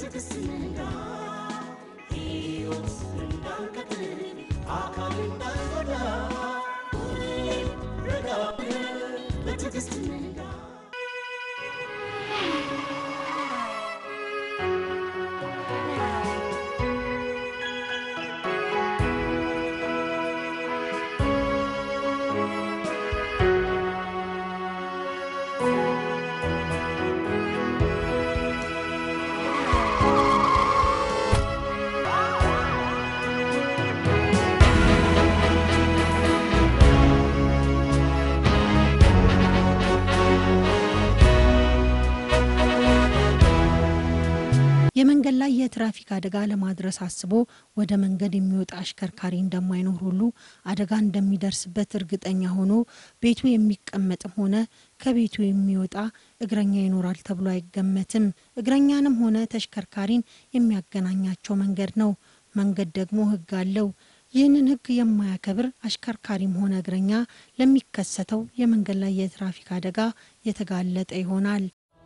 በትዕግስት ንጋ ሕይወት እንዳንቀጥል አካል እንዳንጎዳ ሁሌም ረጋ ብለን በትዕግስት ንጋ የመንገድ ላይ የትራፊክ አደጋ ለማድረስ አስቦ ወደ መንገድ የሚወጣ አሽከርካሪ እንደማይኖር ሁሉ አደጋ እንደሚደርስበት እርግጠኛ ሆኖ ቤቱ የሚቀመጥም ሆነ ከቤቱ የሚወጣ እግረኛ ይኖራል ተብሎ አይገመትም። እግረኛንም ሆነ ተሽከርካሪን የሚያገናኛቸው መንገድ ነው። መንገድ ደግሞ ሕግ አለው። ይህንን ሕግ የማያከብር አሽከርካሪም ሆነ እግረኛ ለሚከሰተው የመንገድ ላይ የትራፊክ አደጋ የተጋለጠ ይሆናል።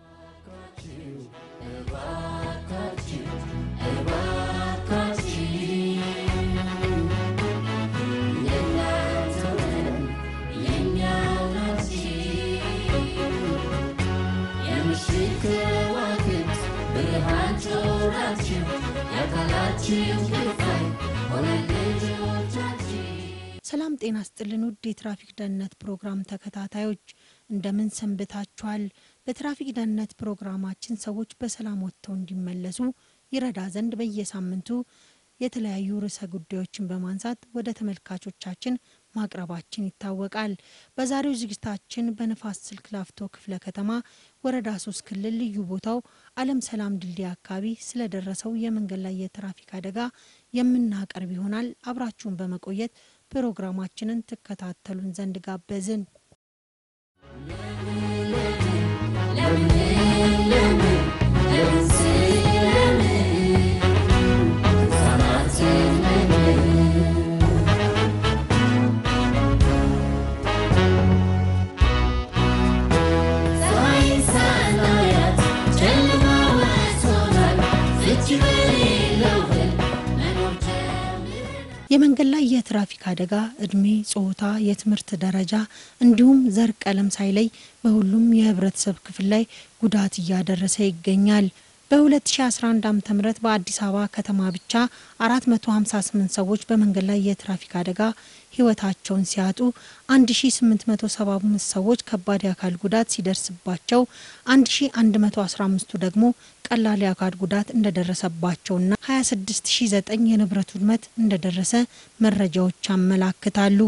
ሰላም ጤና ስጥልን ውድ የትራፊክ ደህንነት ፕሮግራም ተከታታዮች እንደምን ሰንብታችኋል? በትራፊክ ደህንነት ፕሮግራማችን ሰዎች በሰላም ወጥተው እንዲመለሱ ይረዳ ዘንድ በየሳምንቱ የተለያዩ ርዕሰ ጉዳዮችን በማንሳት ወደ ተመልካቾቻችን ማቅረባችን ይታወቃል። በዛሬው ዝግጅታችን በንፋስ ስልክ ላፍቶ ክፍለ ከተማ ወረዳ ሶስት ክልል ልዩ ቦታው አለም ሰላም ድልድይ አካባቢ ስለደረሰው የመንገድ ላይ የትራፊክ አደጋ የምናቀርብ ይሆናል። አብራችሁን በመቆየት ፕሮግራማችንን ትከታተሉን ዘንድ ጋበዝን። የመንገድ ላይ የትራፊክ አደጋ እድሜ፣ ጾታ፣ የትምህርት ደረጃ እንዲሁም ዘር፣ ቀለም ሳይለይ በሁሉም የህብረተሰብ ክፍል ላይ ጉዳት እያደረሰ ይገኛል። በ2011 ዓ ም በአዲስ አበባ ከተማ ብቻ 458 ሰዎች በመንገድ ላይ የትራፊክ አደጋ ህይወታቸውን ሲያጡ 1875 ሰዎች ከባድ የአካል ጉዳት ሲደርስባቸው 1115ቱ ደግሞ ቀላል የአካል ጉዳት እንደደረሰባቸውና 26009 የንብረት ውድመት እንደደረሰ መረጃዎች ያመላክታሉ።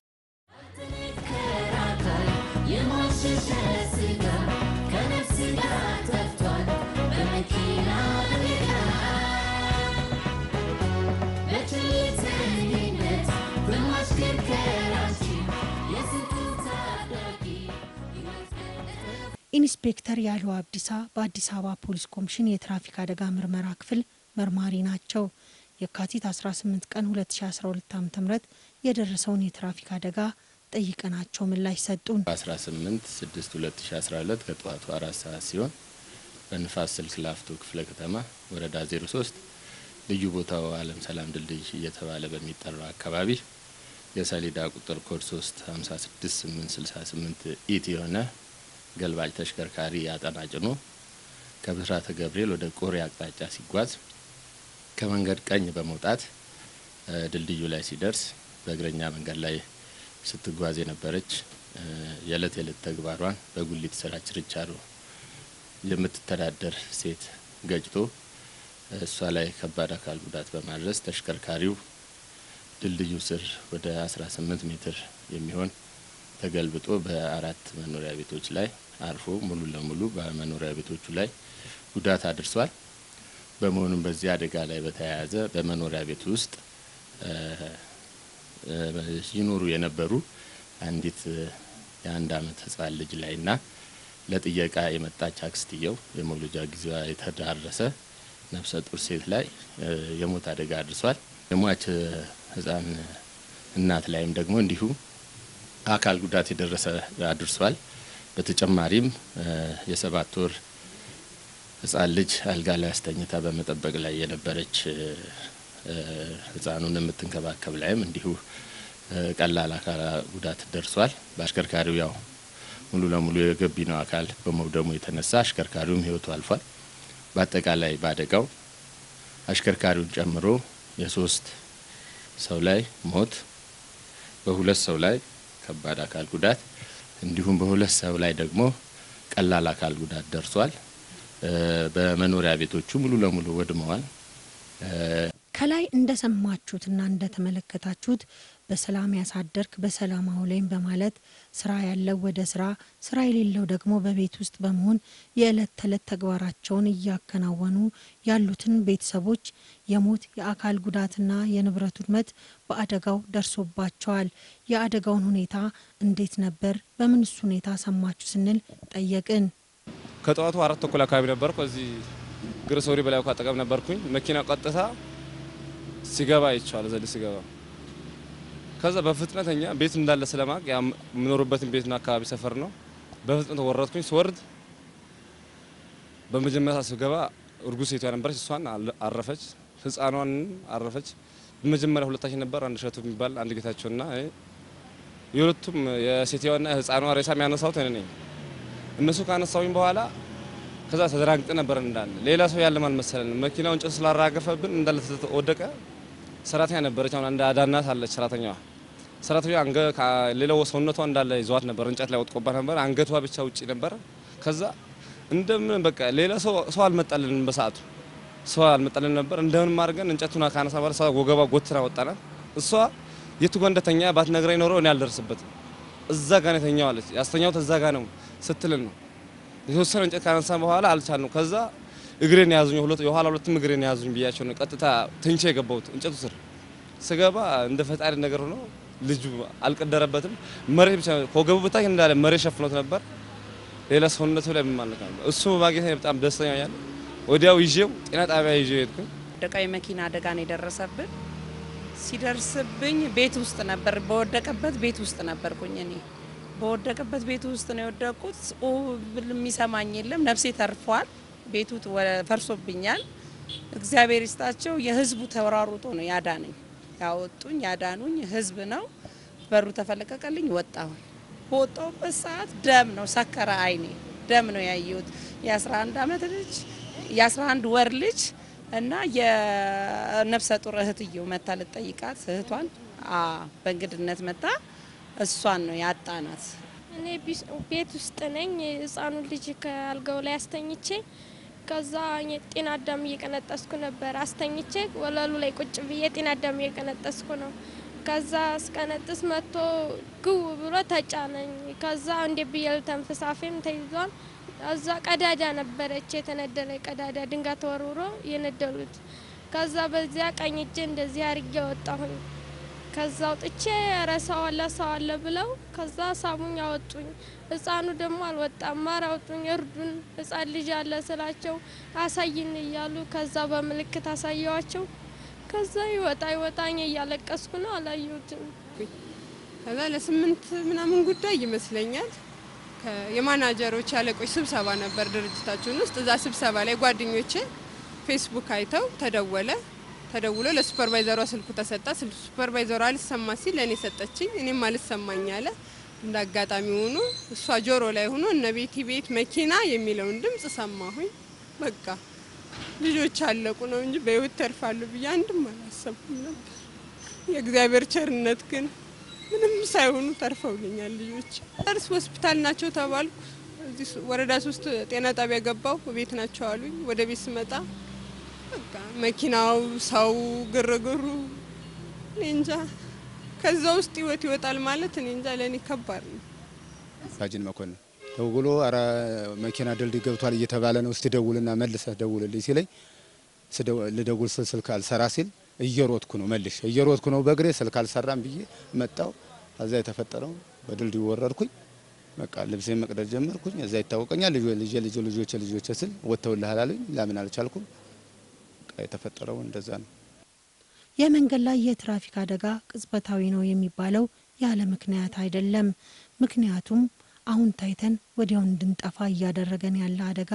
ኢንስፔክተር ያለው አብዲሳ በአዲስ አበባ ፖሊስ ኮሚሽን የትራፊክ አደጋ ምርመራ ክፍል መርማሪ ናቸው። የካቲት 18 ቀን 2012 ዓ ም የደረሰውን የትራፊክ አደጋ ጠይቀናቸው ምላሽ ሰጡን። 18 6 2012 ከጠዋቱ አራት ሰዓት ሲሆን በንፋስ ስልክ ላፍቶ ክፍለ ከተማ ወረዳ 03 ልዩ ቦታው አለም ሰላም ድልድይ እየተባለ በሚጠራው አካባቢ የሰሌዳ ቁጥር ኮድ 3 56868 ኢት የሆነ ገልባጭ ተሽከርካሪ አጠና ጭኖ ከብስራተ ገብርኤል ወደ ቆሬ አቅጣጫ ሲጓዝ ከመንገድ ቀኝ በመውጣት ድልድዩ ላይ ሲደርስ በእግረኛ መንገድ ላይ ስትጓዝ የነበረች የዕለት የዕለት ተግባሯን በጉሊት ስራ ችርቻሮ የምትተዳደር ሴት ገጭቶ እሷ ላይ ከባድ አካል ጉዳት በማድረስ ተሽከርካሪው ድልድዩ ስር ወደ 18 ሜትር የሚሆን ተገልብጦ በአራት መኖሪያ ቤቶች ላይ አርፎ ሙሉ ለሙሉ በመኖሪያ ቤቶቹ ላይ ጉዳት አድርሷል። በመሆኑም በዚህ አደጋ ላይ በተያያዘ በመኖሪያ ቤት ውስጥ ይኖሩ የነበሩ አንዲት የአንድ አመት ህጻን ልጅ ላይና ለጥየቃ የመጣች አክስትየው የመውለጃ ጊዜዋ የተዳረሰ ነፍሰ ጡር ሴት ላይ የሞት አደጋ አድርሷል። የሟች ህጻን እናት ላይም ደግሞ እንዲሁ አካል ጉዳት የደረሰ አድርሷል። በተጨማሪም የሰባት ወር ሕፃን ልጅ አልጋ ላይ አስተኝታ በመጠበቅ ላይ የነበረች ሕፃኑን የምትንከባከብ ላይም እንዲሁ ቀላል አካል ጉዳት ደርሷል። በአሽከርካሪው ያው ሙሉ ለሙሉ የገቢናው አካል በመውደሙ የተነሳ አሽከርካሪውም ሕይወቱ አልፏል። በአጠቃላይ በአደጋው አሽከርካሪውን ጨምሮ የሶስት ሰው ላይ ሞት፣ በሁለት ሰው ላይ ከባድ አካል ጉዳት እንዲሁም በሁለት ሰው ላይ ደግሞ ቀላል አካል ጉዳት ደርሷል። በመኖሪያ ቤቶቹ ሙሉ ለሙሉ ወድመዋል። ከላይ እንደሰማችሁትና እንደተመለከታችሁት በሰላም ያሳደርክ በሰላም አውለኝ በማለት ስራ ያለው ወደ ስራ፣ ስራ የሌለው ደግሞ በቤት ውስጥ በመሆን የዕለት ተዕለት ተግባራቸውን እያከናወኑ ያሉትን ቤተሰቦች የሞት የአካል ጉዳትና የንብረት ውድመት በአደጋው ደርሶባቸዋል። የአደጋውን ሁኔታ እንዴት ነበር? በምንስ ሁኔታ ሰማችሁ ስንል ጠየቅን። ከጠዋቱ አራት ተኩል አካባቢ ነበርኩ። እዚህ ግርሶሪ በላይ አጠገብ ነበርኩኝ። መኪና ቀጥታ ሲገባ አይቼዋለሁ። ዘዴ ሲገባ ከዛ በፍጥነት እኛ ቤት እንዳለ ስለማቅ የምኖርበትን ቤትና አካባቢ ሰፈር ነው። በፍጥነት ወረድኩኝ። ስወርድ በመጀመሪያ ስገባ እርጉዝ ሴቷ ነበረች። እሷን አረፈች፣ ህፃኗን አረፈች። በመጀመሪያ ሁለታችን ነበር፣ አንድ እሸቱ የሚባል አንድ ጌታቸውና የሁለቱም የሴትዋና ህፃኗ ሬሳ የሚያነሳውት እኔ ነኝ። እነሱ ካነሳውኝ በኋላ ከዛ ተደራግጠ ነበር እንዳለ ሌላ ሰው ያለም አልመሰለንም። መኪናውን ጭስ ስላራገፈብን እንዳለ ወደቀ። ሰራተኛ ነበረች። አሁን አንድ አዳናት አለች ሰራተኛዋ ሰራተኛ አንገ ሌላው ሰውነቷ እንዳለ ይዟት ነበር። እንጨት ላይ ወጥቆባት ነበር። አንገቷ ብቻ ውጪ ነበር። ከዛ እንደምን በቃ ሌላ ሰው ሰው አልመጣልንም። በሰዓቱ ሰው አልመጣልን ነበር። እንደምን አድርገን እንጨቱን ካነሳ በኋላ ሰው ወገባ ጎትና ወጣናት። እሷ የቱ ጋር እንደተኛ ባትነግረኝ ኖሮ እኔ አልደርስበትም። እዛ ጋር ነው የተኛው አለች። ያስተኛውት እዛ ጋር ነው ስትልን ነው የተወሰነ እንጨት ካነሳ በኋላ አልቻልነው። ከዛ እግሬን ያዙኝ፣ ሁለት የኋላ ሁለቱም እግሬን ያዙኝ ብያቸው ነው ቀጥታ ትንቼ የገባሁት እንጨቱ ስር ስገባ እንደ ፈጣሪ ነገር ሆኖ ልጁ አልቀደረበትም። መሬት ብቻ ከወገቡ በታች እንዳለ መሬት ሸፍኖት ነበር። ሌላ ሰውነቱ ላይ ምን ማለት ነው? እሱ በማግኘት በጣም ደስተኛ ያለ ወዲያው ይዤው ጤና ጣቢያ ይዤው ሄድኩኝ። አደጋው የመኪና አደጋ ነው የደረሰብን። ሲደርስብኝ ቤት ውስጥ ነበር፣ በወደቀበት ቤት ውስጥ ነበርኩኝ እኔ በወደቀበት ቤቱ ውስጥ ነው የወደቁት። የሚሰማኝ የለም። ነፍሴ ተርፏል። ቤቱ ፈርሶብኛል። እግዚአብሔር ይስጣቸው። የህዝቡ ተወራሩጦ ነው ያዳነኝ። ያወጡኝ ያዳኑኝ ህዝብ ነው። በሩ ተፈለቀቀልኝ፣ ወጣሁኝ። በወጣሁበት ሰዓት ደም ነው ሰከረ አይኔ ደም ነው ያየሁት። የ11 ዓመት ልጅ የ11 ወር ልጅ እና የነፍሰ ጡር እህትየው መታ ልጠይቃት እህቷን በእንግድነት መታ እሷን ነው ያጣናት። እኔ ቤት ውስጥ ነኝ። ህፃኑን ልጅ ከአልጋው ላይ አስተኝቼ ከዛ ጤና አዳም እየቀነጠስኩ ነበር። አስተኝቼ ወለሉ ላይ ቁጭ ብዬ ጤና አዳም እየቀነጠስኩ ነው። ከዛ እስቀነጥስ መጥቶ ግው ብሎ ተጫነኝ። ከዛ እንዴ ብዬ ልተንፍስ አፌም ተይዟል። እዛ ቀዳዳ ነበረች የተነደለ ቀዳዳ ድንጋይ ተወርውሮ የነደሉት። ከዛ በዚያ ቀኝ እጄ እንደዚህ አርጌ ወጣሁኝ። ከዛ አውጥቼ ረሳዋለ ሰዋለ ብለው ከዛ ሳሙኝ አወጡኝ። ህፃኑ ደግሞ አልወጣም። ማር አውጡኝ፣ እርዱን፣ ህፃን ልጅ አለ ስላቸው አሳይን እያሉ ከዛ በምልክት አሳየዋቸው። ከዛ ይወጣ ይወጣኝ እያለቀስኩ ነው። አላየሁትም። ከዛ ለስምንት ምናምን ጉዳይ ይመስለኛል የማናጀሮች ያለቆች ስብሰባ ነበር ድርጅታችን ውስጥ። እዛ ስብሰባ ላይ ጓደኞቼ ፌስቡክ አይተው ተደወለ ተደውሎ ለሱፐርቫይዘሯ ስልኩ ተሰጣ። ሱፐርቫይዘሯ አልሰማ ሲል ለእኔ ሰጠችኝ። እኔም አልሰማኝ አለ። እንደ አጋጣሚ ሆኖ እሷ ጆሮ ላይ ሆኖ እነ ቤቲ ቤት መኪና የሚለውን ድምጽ ሰማሁኝ። በቃ ልጆች አለቁ ነው እንጂ በህይወት ተርፋሉ ብዬ አንድም አላሰብኩም ነበር። የእግዚአብሔር ቸርነት ግን ምንም ሳይሆኑ ተርፈውልኛል ልጆች። እርስ ሆስፒታል ናቸው ተባልኩ። እዚህ ወረዳ ሶስት ጤና ጣቢያ ገባሁ። ቤት ናቸው አሉኝ። ወደ ቤት ስመጣ በቃ መኪናው፣ ሰው፣ ግርግሩ እኔ እንጃ። ከዛ ውስጥ ህይወት ይወጣል ማለት እኔ እንጃ፣ ለእኔ ከባድ ነው። ሳጅን መኮንን ደውሎ አረ መኪና ድልድይ ገብቷል እየተባለ ነው፣ እስቲ ደውልና መልሰህ ደውልልኝ ሲለኝ ልደውል ስል ስልክ አልሰራ ሲል እየሮጥኩ ነው መልሽ እየሮጥኩ ነው በእግሬ ስልክ አልሰራም ብዬ መጣው። ከዛ የተፈጠረው በድልድዩ ወረድኩኝ። በቃ ልብሴ መቅደድ ጀመርኩኝ። እዛ ይታወቀኛል ልጅ ልጅ ልጅ ልጆች ልጆች ስል ወጥተውልሃል አሉኝ። ላምን አልቻልኩም። በቃ የተፈጠረው እንደዛ ነው። የመንገድ ላይ የትራፊክ አደጋ ቅጽበታዊ ነው የሚባለው ያለ ምክንያት አይደለም። ምክንያቱም አሁን ታይተን ወዲያው እንድንጠፋ እያደረገን ያለ አደጋ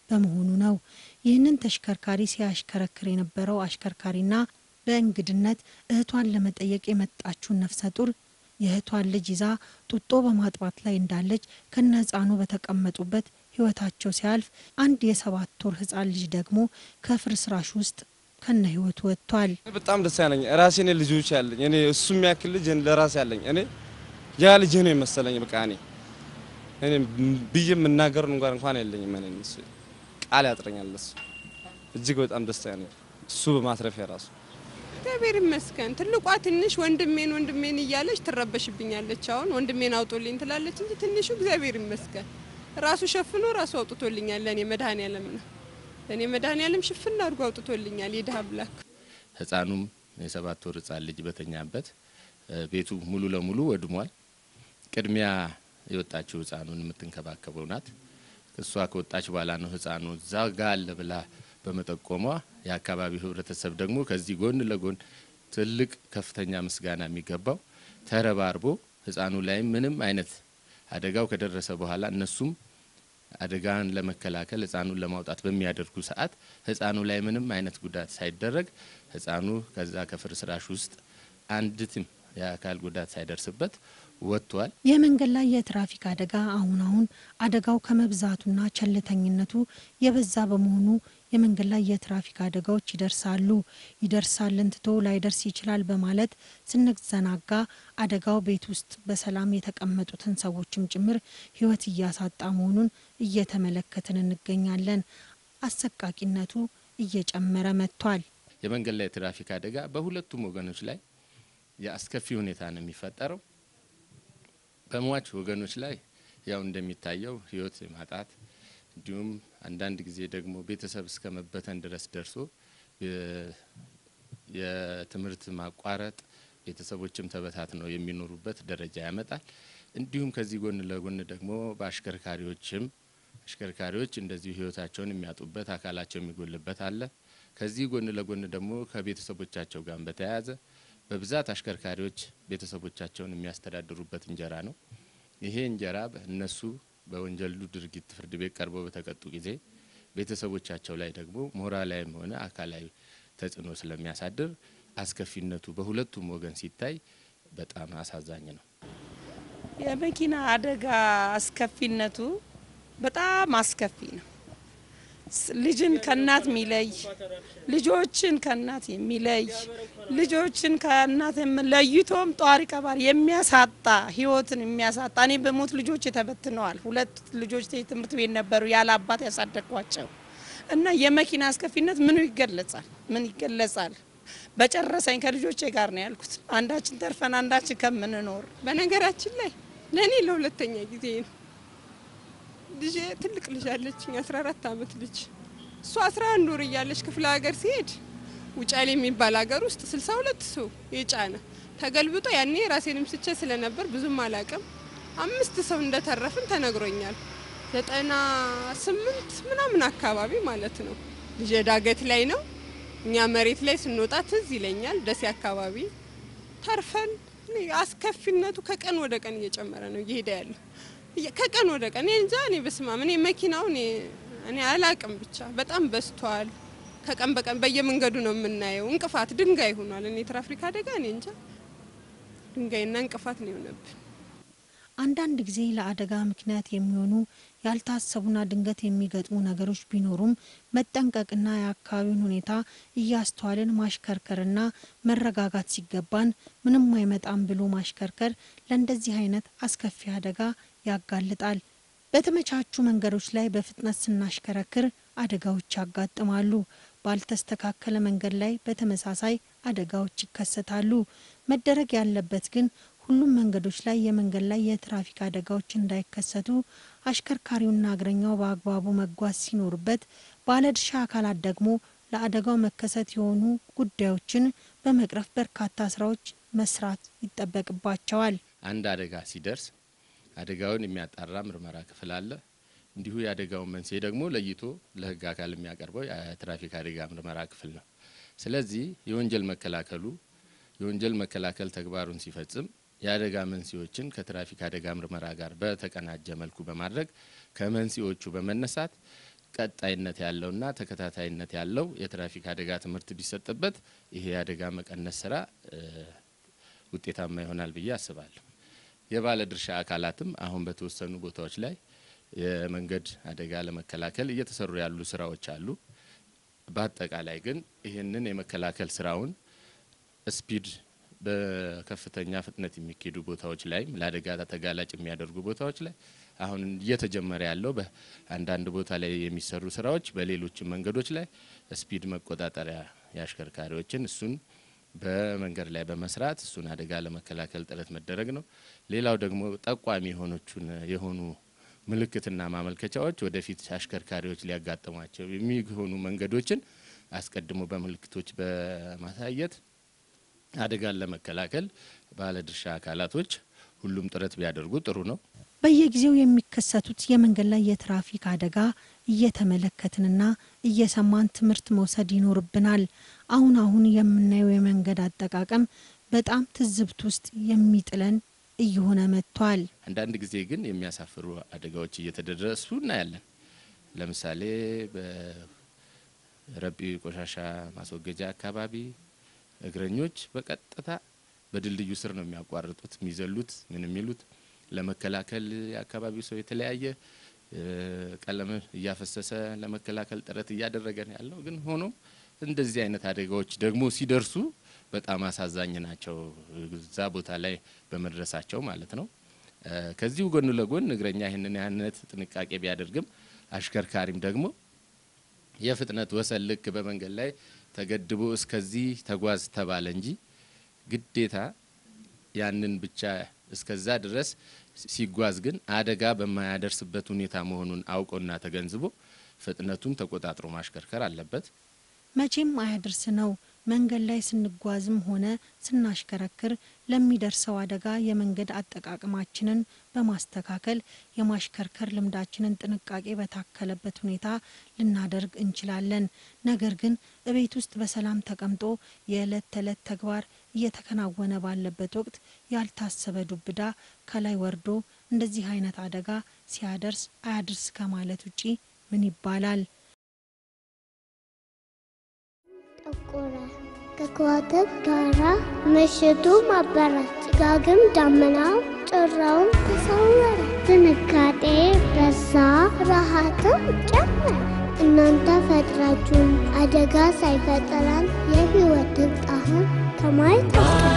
በመሆኑ ነው። ይህንን ተሽከርካሪ ሲያሽከረክር የነበረው አሽከርካሪና በእንግድነት እህቷን ለመጠየቅ የመጣችውን ነፍሰ ጡር የእህቷን ልጅ ይዛ ጡጦ በማጥባት ላይ እንዳለች ከነ ህፃኑ በተቀመጡበት ህይወታቸው ሲያልፍ አንድ የሰባት ወር ህፃን ልጅ ደግሞ ከፍርስራሽ ውስጥ ከነ ህይወቱ ወጥቷል። በጣም ደስ ያለኝ ራሴ እኔ ልጆች ያለኝ እኔ እሱ የሚያክል ልጅ ለራሴ ያለኝ እኔ ያ ልጅ ነው የመሰለኝ። በቃ እኔ እኔ ብዬ የምናገሩን እንኳን እንኳን የለኝም። እኔ እሱ ቃል ያጥረኛል። እሱ እጅግ በጣም ደስ ያለኝ እሱ በማትረፊያ ራሱ እግዚአብሔር ይመስገን። ትልቋ ትንሽ ወንድሜን ወንድሜን እያለች ትረበሽብኛለች። አሁን ወንድሜን አውጦልኝ ትላለች እንጂ ትንሹ እግዚአብሔር ይመስገን ራሱ ሸፍኖ ራሱ አውጥቶልኛል። ለእኔ መድኃኔዓለም ነው ለእኔ መድኃኔዓለም ሽፍን አድርጎ አውጥቶልኛል። የድሀ አምላክ ህፃኑም የሰባት ወር ህፃን ልጅ በተኛበት ቤቱ ሙሉ ለሙሉ ወድሟል። ቅድሚያ የወጣችው ህፃኑን የምትንከባከበው ናት። እሷ ከወጣች በኋላ ነው ህፃኑ እዛ ጋ አለ ብላ በመጠቆሟ የአካባቢው ህብረተሰብ ደግሞ ከዚህ ጎን ለጎን ትልቅ ከፍተኛ ምስጋና የሚገባው ተረባርቦ ህፃኑ ላይም ምንም አይነት አደጋው ከደረሰ በኋላ እነሱም አደጋን ለመከላከል ህፃኑን ለማውጣት በሚያደርጉ ሰዓት ህፃኑ ላይ ምንም አይነት ጉዳት ሳይደረግ ህፃኑ ከዛ ከፍርስራሽ ውስጥ አንዲትም የአካል ጉዳት ሳይደርስበት ወጥቷል። የመንገድ ላይ የትራፊክ አደጋ አሁን አሁን አደጋው ከመብዛቱና ቸልተኝነቱ የበዛ በመሆኑ የመንገድ ላይ የትራፊክ አደጋዎች ይደርሳሉ። ይደርሳልን ትቶ ላይደርስ ይችላል በማለት ስንዘናጋ አደጋው ቤት ውስጥ በሰላም የተቀመጡትን ሰዎችም ጭምር ህይወት እያሳጣ መሆኑን እየተመለከትን እንገኛለን። አሰቃቂነቱ እየጨመረ መጥቷል። የመንገድ ላይ የትራፊክ አደጋ በሁለቱም ወገኖች ላይ የአስከፊ ሁኔታ ነው የሚፈጠረው። በሟች ወገኖች ላይ ያው እንደሚታየው ህይወት ማጣት እንዲሁም አንዳንድ ጊዜ ደግሞ ቤተሰብ እስከ መበተን ድረስ ደርሶ የትምህርት ማቋረጥ ቤተሰቦችም ተበታትነው የሚኖሩበት ደረጃ ያመጣል። እንዲሁም ከዚህ ጎን ለጎን ደግሞ በአሽከርካሪዎችም አሽከርካሪዎች እንደዚሁ ህይወታቸውን የሚያጡበት አካላቸው የሚጎልበት አለ። ከዚህ ጎን ለጎን ደግሞ ከቤተሰቦቻቸው ጋር በተያያዘ በብዛት አሽከርካሪዎች ቤተሰቦቻቸውን የሚያስተዳድሩበት እንጀራ ነው። ይሄ እንጀራ እነሱ በወንጀሉ ድርጊት ፍርድ ቤት ቀርበው በተቀጡ ጊዜ ቤተሰቦቻቸው ላይ ደግሞ ሞራላዊም ሆነ አካላዊ ተጽዕኖ ስለሚያሳድር አስከፊነቱ በሁለቱም ወገን ሲታይ በጣም አሳዛኝ ነው። የመኪና አደጋ አስከፊነቱ በጣም አስከፊ ነው። ልጅን ከእናት የሚለይ ልጆችን ከእናት የሚለይ ልጆችን ከእናት ለይቶም ጧሪ ቀባሪ የሚያሳጣ ህይወትን የሚያሳጣ እኔ በሞት ልጆች ተበትነዋል። ሁለት ልጆች ትምህርት ቤት ነበሩ ያለ አባት ያሳደግኳቸው እና የመኪና አስከፊነት ምኑ ይገለጻል? ምን ይገለጻል? በጨረሰኝ ከልጆቼ ጋር ነው ያልኩት። አንዳችን ተርፈን አንዳችን ከምንኖር በነገራችን ላይ ለእኔ ለሁለተኛ ጊዜ ነው ልጅ ትልቅ ልጅ አለችኝ፣ 14 ዓመት ልጅ። እሷ 11 ወር እያለች ክፍለ ሀገር ሲሄድ ውጫሌ የሚባል ሀገር ውስጥ 62 ሰው የጫነ ተገልብጦ፣ ያኔ ራሴንም ስቼ ስለነበር ብዙም አላቅም። አምስት ሰው እንደተረፍን ተነግሮኛል። ዘጠና ስምንት ምናምን አካባቢ ማለት ነው። ልጅ ዳገት ላይ ነው። እኛ መሬት ላይ ስንወጣ ትዝ ይለኛል። ደሴ አካባቢ ተርፈን አስከፊነቱ ከቀን ወደ ቀን እየጨመረ ነው እየሄደ ያለው ከቀን ወደ ቀን እኔ እንጃ እኔ በስማ እኔ መኪናው እኔ አላቅም ብቻ በጣም በዝቷል። ከቀን በቀን በየመንገዱ ነው የምናየው። እንቅፋት ድንጋይ ሆኗል። እኔ ትራፊክ አደጋ እኔ እንጃ ድንጋይና እንቅፋት ነው የሆነብን። አንዳንድ ጊዜ ለአደጋ ምክንያት የሚሆኑ ያልታሰቡና ድንገት የሚገጥሙ ነገሮች ቢኖሩም መጠንቀቅና የአካባቢውን ሁኔታ እያስተዋልን ማሽከርከርና መረጋጋት ሲገባን ምንም አይመጣም ብሎ ማሽከርከር ለእንደዚህ አይነት አስከፊ አደጋ ያጋልጣል። በተመቻቹ መንገዶች ላይ በፍጥነት ስናሽከረክር አደጋዎች ያጋጥማሉ። ባልተስተካከለ መንገድ ላይ በተመሳሳይ አደጋዎች ይከሰታሉ። መደረግ ያለበት ግን ሁሉም መንገዶች ላይ የመንገድ ላይ የትራፊክ አደጋዎች እንዳይከሰቱ አሽከርካሪውና እግረኛው በአግባቡ መጓዝ ሲኖርበት፣ ባለድርሻ አካላት ደግሞ ለአደጋው መከሰት የሆኑ ጉዳዮችን በመቅረፍ በርካታ ስራዎች መስራት ይጠበቅባቸዋል። አንድ አደጋ ሲደርስ አደጋውን የሚያጣራ ምርመራ ክፍል አለ። እንዲሁ የአደጋውን መንስኤ ደግሞ ለይቶ ለሕግ አካል የሚያቀርበው የትራፊክ አደጋ ምርመራ ክፍል ነው። ስለዚህ የወንጀል መከላከሉ የወንጀል መከላከል ተግባሩን ሲፈጽም የአደጋ መንስኤዎችን ከትራፊክ አደጋ ምርመራ ጋር በተቀናጀ መልኩ በማድረግ ከመንስኤዎቹ በመነሳት ቀጣይነት ያለውና ተከታታይነት ያለው የትራፊክ አደጋ ትምህርት ቢሰጥበት ይሄ የአደጋ መቀነስ ስራ እ፣ ውጤታማ ይሆናል ብዬ አስባለሁ። የባለ ድርሻ አካላትም አሁን በተወሰኑ ቦታዎች ላይ የመንገድ አደጋ ለመከላከል እየተሰሩ ያሉ ስራዎች አሉ። በአጠቃላይ ግን ይህንን የመከላከል ስራውን ስፒድ በከፍተኛ ፍጥነት የሚካሄዱ ቦታዎች ላይም ለአደጋ ተጋላጭ የሚያደርጉ ቦታዎች ላይ አሁን እየተጀመረ ያለው በአንዳንድ ቦታ ላይ የሚሰሩ ስራዎች በሌሎችም መንገዶች ላይ ስፒድ መቆጣጠሪያ የአሽከርካሪዎችን እሱን በመንገድ ላይ በመስራት እሱን አደጋ ለመከላከል ጥረት መደረግ ነው። ሌላው ደግሞ ጠቋሚ የሆኖቹን የሆኑ ምልክትና ማመልከቻዎች ወደፊት አሽከርካሪዎች ሊያጋጥሟቸው የሚሆኑ መንገዶችን አስቀድሞ በምልክቶች በማሳየት አደጋን ለመከላከል ባለድርሻ አካላቶች ሁሉም ጥረት ቢያደርጉ ጥሩ ነው። በየጊዜው የሚከሰቱት የመንገድ ላይ የትራፊክ አደጋ እየተመለከትንና እየሰማን ትምህርት መውሰድ ይኖርብናል። አሁን አሁን የምናየው የመንገድ አጠቃቀም በጣም ትዝብት ውስጥ የሚጥለን እየሆነ መጥቷል። አንዳንድ ጊዜ ግን የሚያሳፍሩ አደጋዎች እየተደረሱ እናያለን። ለምሳሌ በረቢ ቆሻሻ ማስወገጃ አካባቢ እግረኞች በቀጥታ በድልድዩ ስር ነው የሚያቋርጡት፣ የሚዘሉት፣ ምን የሚሉት ለመከላከል የአካባቢው ሰው የተለያየ እ፣ ቀለም እያፈሰሰ ለመከላከል ጥረት እያደረገ ነው ያለው። ግን ሆኖም እንደዚህ አይነት አደጋዎች ደግሞ ሲደርሱ በጣም አሳዛኝ ናቸው፣ እዛ ቦታ ላይ በመድረሳቸው ማለት ነው። እ፣ ከዚሁ ጎን ለጎን እግረኛ ይህንን አይነት ጥንቃቄ ቢያደርግም አሽከርካሪም ደግሞ የፍጥነት ወሰን ልክ በመንገድ ላይ ተገድቦ እስከዚህ ተጓዝ ተባለ እንጂ ግዴታ ያንን ብቻ እስከዛ ድረስ ሲጓዝ ግን አደጋ በማያደርስበት ሁኔታ መሆኑን አውቆና ተገንዝቦ ፍጥነቱን ተቆጣጥሮ ማሽከርከር አለበት። መቼም አያድርስ ነው። መንገድ ላይ ስንጓዝም ሆነ ስናሽከረክር ለሚደርሰው አደጋ የመንገድ አጠቃቀማችንን በማስተካከል የማሽከርከር ልምዳችንን ጥንቃቄ በታከለበት ሁኔታ ልናደርግ እንችላለን። ነገር ግን እቤት ውስጥ በሰላም ተቀምጦ የዕለት ተዕለት ተግባር እየተከናወነ ባለበት ወቅት ያልታሰበ ዱብዳ ከላይ ወርዶ እንደዚህ አይነት አደጋ ሲያደርስ አያድርስ ከማለት ውጪ ምን ይባላል? ጠቆረ ከከዋክብት ጋራ ምሽቱ ማበራ ጭጋግም ዳመናው ጭራውን ተሰወረ ድንጋጤ በዛ ረሃትም ጨመረ እናንተ ፈጥራችሁን አደጋ ሳይፈጥረን የህይወት ጣህን ከማየት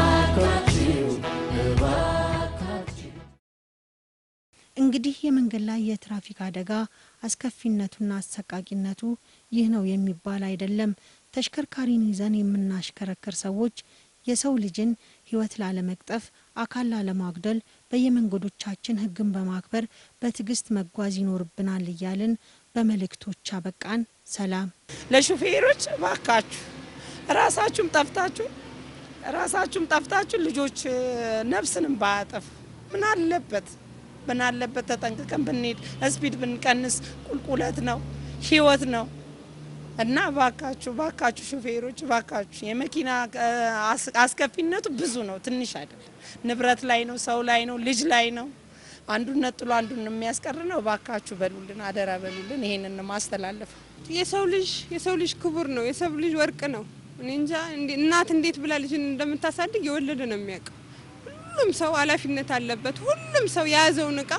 እንግዲህ የመንገድ ላይ የትራፊክ አደጋ አስከፊነቱና አሰቃቂነቱ ይህ ነው የሚባል አይደለም። ተሽከርካሪን ይዘን የምናሽከረክር ሰዎች የሰው ልጅን ሕይወት ላለመቅጠፍ፣ አካል ላለማጉደል በየመንገዶቻችን ሕግን በማክበር በትዕግስት መጓዝ ይኖርብናል እያልን በመልእክቶች አበቃን። ሰላም። ለሹፌሮች ባካችሁ ራሳችሁም ጠፍታችሁ ራሳችሁም ጠፍታችሁ ልጆች እ፣ ነፍስንም ባያጠፉ ምን አለበት ምን አለበት ተጠንቅቀን ብንሄድ ስፒድ ብንቀንስ ቁልቁለት ነው ህይወት ነው እና ባካችሁ ባካችሁ ሹፌሮች ባካችሁ የመኪና እ፣ አስ- አስከፊነቱ ብዙ ነው ትንሽ አይደለም ንብረት ላይ ነው ሰው ላይ ነው ልጅ ላይ ነው አንዱን ነጥሎ አንዱን የሚያስቀር ነው ባካችሁ በሉልን አደራ በሉልን ይሄንን ነው ማስተላለፍ የሰው ልጅ የሰው ልጅ ክቡር ነው። የሰው ልጅ ወርቅ ነው። እኔ እንጃ እንዴ- እናት እንዴት ብላ ልጅን እንደምታሳድግ የወለደ ነው የሚያውቀው። ሁሉም ሰው ኃላፊነት አለበት። ሁሉም ሰው የያዘውን እቃ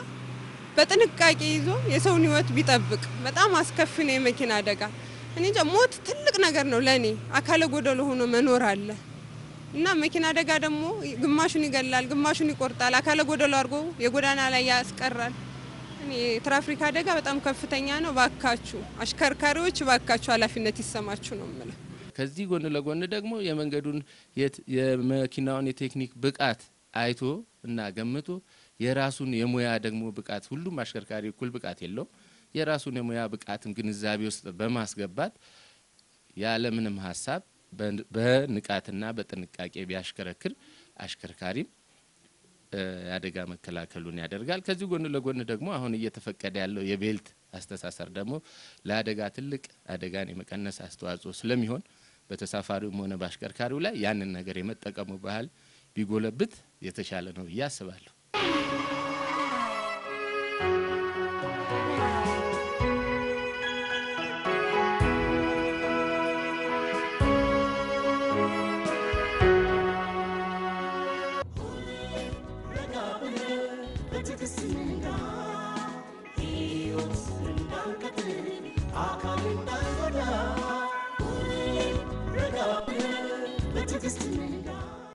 በጥንቃቄ ይዞ የሰውን ሕይወት ቢጠብቅ በጣም አስከፊ ነው የመኪና አደጋ። እኔ እንጃ ሞት ትልቅ ነገር ነው ለእኔ። አካለ ጎደሎ ሆኖ መኖር አለ እና መኪና አደጋ ደግሞ ግማሹን ይገላል፣ ግማሹን ይቆርጣል፣ አካለ ጎደሎ አድርጎ የጎዳና ላይ ያስቀራል። እኔ የትራፊክ አደጋ በጣም ከፍተኛ ነው። ባካችሁ አሽከርካሪዎች፣ ባካችሁ ኃላፊነት ይሰማችሁ ነው የምለው። ከዚህ ጎን ለጎን ደግሞ የመንገዱን የት- የመኪናውን የቴክኒክ ብቃት አይቶ እና ገምቶ የራሱን የሙያ ደግሞ ብቃት ሁሉም አሽከርካሪ እኩል ብቃት የለውም። የራሱን የሙያ ብቃትን ግንዛቤ ውስጥ በማስገባት ያለምንም ሀሳብ በን- በንቃትና በጥንቃቄ ቢያሽከረክር አሽከርካሪም እ፣ የአደጋ መከላከሉን ያደርጋል። ከዚህ ጎን ለጎን ደግሞ አሁን እየተፈቀደ ያለው የቤልት አስተሳሰር ደግሞ ለአደጋ ትልቅ አደጋን የመቀነስ አስተዋጽኦ ስለሚሆን በተሳፋሪውም ሆነ በአሽከርካሪው ላይ ያንን ነገር የመጠቀሙ ባህል ቢጎለብት የተሻለ ነው ብዬ አስባለሁ። በትዕግስት